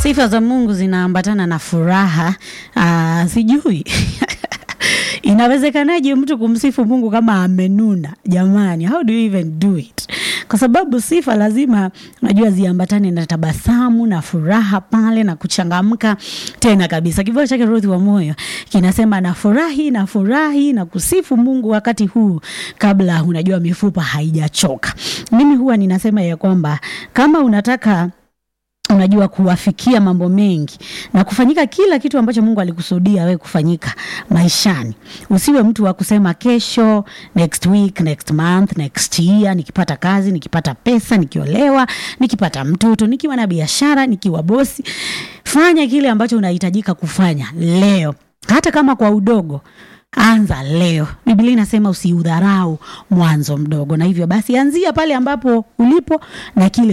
Sifa za Mungu zinaambatana na furaha. Uh, sijui inawezekanaje mtu kumsifu Mungu kama amenuna? Jamani, how do you even do it? Kwa sababu sifa lazima unajua ziambatane na tabasamu na furaha pale na kuchangamka tena kabisa. Kibao chake Ruth wa moyo kinasema nafurahi nafurahi na kusifu Mungu wakati huu kabla unajua mifupa haijachoka. Mimi huwa ninasema ya kwamba kama unataka unajua kuwafikia mambo mengi na kufanyika kila kitu ambacho Mungu alikusudia we kufanyika maishani. Usiwe mtu wa kusema kesho, next week, next month, next year, nikipata kazi, nikipata pesa, nikiolewa, nikipata mtoto, nikiwa na biashara, nikiwa bosi. Fanya kile ambacho unahitajika kufanya leo, hata kama kwa udogo. Anza leo. Biblia inasema usiudharau mwanzo mdogo, na hivyo basi anzia pale ambapo ulipo na kile